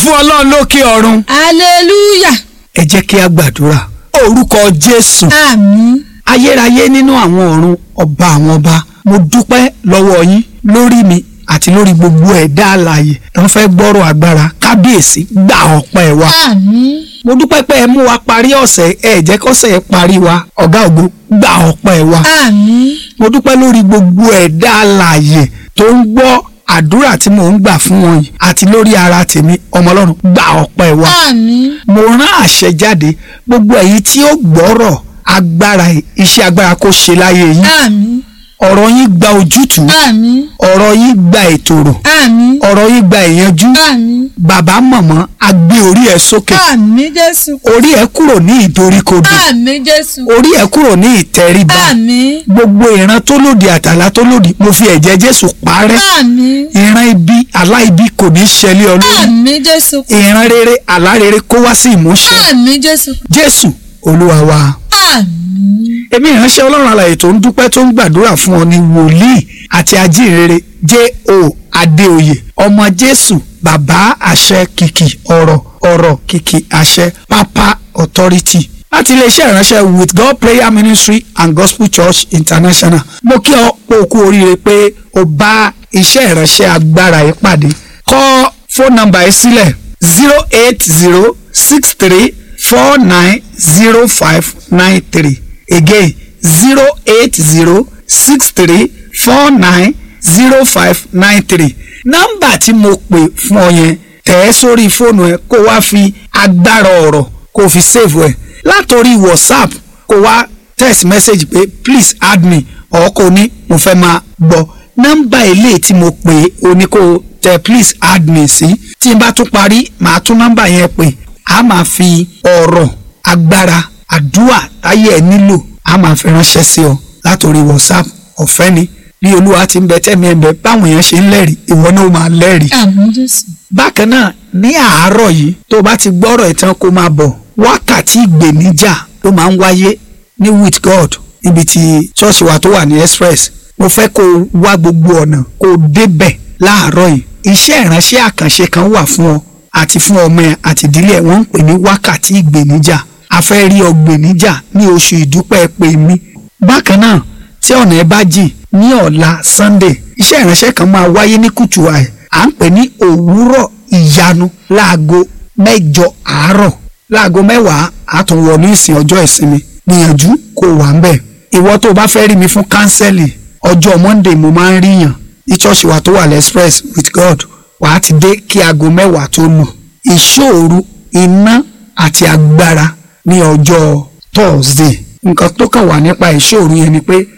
fún ọlọ́run lókè ọ̀run hallelujah ẹ jẹ́ kí a gbàdúrà orúkọ jésù àmín ayérayé nínú àwọn ọ̀run ọba àwọn ọba mo dúpẹ́ lọ́wọ́ yín lórí mi àti lórí gbogbo ẹ̀dá alààyè tó ń fẹ́ gbọ́rọ̀ agbára kábíyèsí gbà ọpẹ́ wa àmín mo dúpẹ́ pé ẹ mú wa parí ọ̀sẹ̀ ẹ jẹ́ kọ́sẹ̀ ẹ parí wa ọ̀gá ògo gbà ọpẹ́ wa àmín mo dúpẹ́ lórí gbogbo ẹ̀dá alààyè tó ń gbọ́ àdúrà tí mò ń gbà fún wọn yìí àti lórí ara tèmi ọmọ ọlọ́run gbà ọpẹ́ wa àmín mo rán àṣẹ jáde gbogbo èyí tí ó gbọ́rọ̀ agbára iṣẹ́ agbára kó ṣe láyé yín àmín ọ̀rọ̀ yín gba ojútùú àmín ọ̀rọ̀ yín gba ètòrò àmín ọ̀rọ̀ yín gba ìyanjú àmín bàbá mọ̀mọ́ a gbé orí ẹ sókè àmín jésù orí ẹ kúrò ní ìdoríkodò àmín jésù orí ẹ kúrò ní ìtẹríba àmín gbogbo ìran tó lòdì àtàlà tó lòdì mo fi ẹ̀jẹ̀ jésù parẹ́ àmín ìran ibi aláìbí kò ní ṣẹlẹ̀ ọ lórí àmín jésù ìran rere àlá rere kó wá sí ìmúṣẹ àmín jésù jésù olúwa wa. àmín èmi ìránṣẹ́ ọlọ́run alààyè tó ń dúpẹ́ tó ń gbàdúrà fún ọ ní wòlíì àti ajínrere J.O. Adéoyè ọmọ jésù bàbá àṣẹ kìkì ọ̀rọ̀ ọ̀rọ̀ kìkì àṣẹ pápá authority láti iléeṣẹ́ ìránṣẹ́ with God prayer ministry and gospel church international mo kí ọ pé o kú oríire pé o bá iṣẹ́ ìránṣẹ́ agbára yìí pàdé kọ fóònù nọ́mbà yìí sílẹ̀ zero eight zero six three four nine zero five nine three again zero eight zero six three four nine zero five nine three nọ́mbà tí mo pè fún ọ yẹn tẹ̀ ẹ́ sórí fóònù ẹ kó wá fi agbára ọ̀rọ̀ kó fi save ẹ látòrí whatsapp kó wá text message pé please add me ọ̀ kò ní mo fẹ́ máa gbọ́ nọ́mbà eléyìí tí mo pè é o ní kó tẹ please add me sí tí n bá tún parí màá tún nọ́mbà yẹn pè á máa fi ọ̀rọ̀ agbára àdúrà táyé ẹ nílò á máa fi ránṣẹ́ sí ọ látòrí whatsapp ọ̀fẹ́ ni bí olúwa ti ń bẹ tẹ́mi ẹ̀ bẹ báwọn èèyàn ṣe ń lẹ́rìí ìwọ náà máa lẹ́rìí. àmín jésù bákan náà ní àárọ̀ yìí tó bá ti gbọ́rọ̀ ìtàn kó máa bọ̀ wákàtí ìgbèníjà ló máa ń wáyé ní with god níbi tí ṣọ́ọ̀ṣì wa tó wà ní express mo fẹ́ kó o wá gbogbo ọ̀nà kó o débẹ̀ láàárọ̀ yìí iṣẹ́ ìránṣẹ́ àkànṣe kan wà fún ọ àti fún ọmọ ẹ àti ìdílé ẹ wọ́n ń pè ní wákàtí ìgbèníjà a fẹ́ rí ọ gbèníjà ní oṣù ìdúpẹ́ pè mí bákan náà tí ọ̀nà ẹ bá jìn ní ọ̀la sunday iṣẹ́ ìránṣẹ́ kan máa wáyé ní kùtù àì à ń pè ní òwúrọ̀ ìyanu láago mẹ́jọ àárọ̀ láago mẹ́wàá àtúnwọ̀nú ìsìn ọjọ́ ìsinmi gbìyànjú kó wà ń bẹ̀ ìwọ tó o bá fẹ́ rí mi fún kánsẹ́lì ọjọ́ monday mo máa ń ríyàn ní ṣọ́ọ̀ṣì wa tó wà lẹ́spress with god wàá ti dé kí aago mẹ́wàá tó lù ìṣòro iná àti agbára ní ọjọ́ thursday nǹkan tó kàn wà nípa ìṣòro yẹn ni pé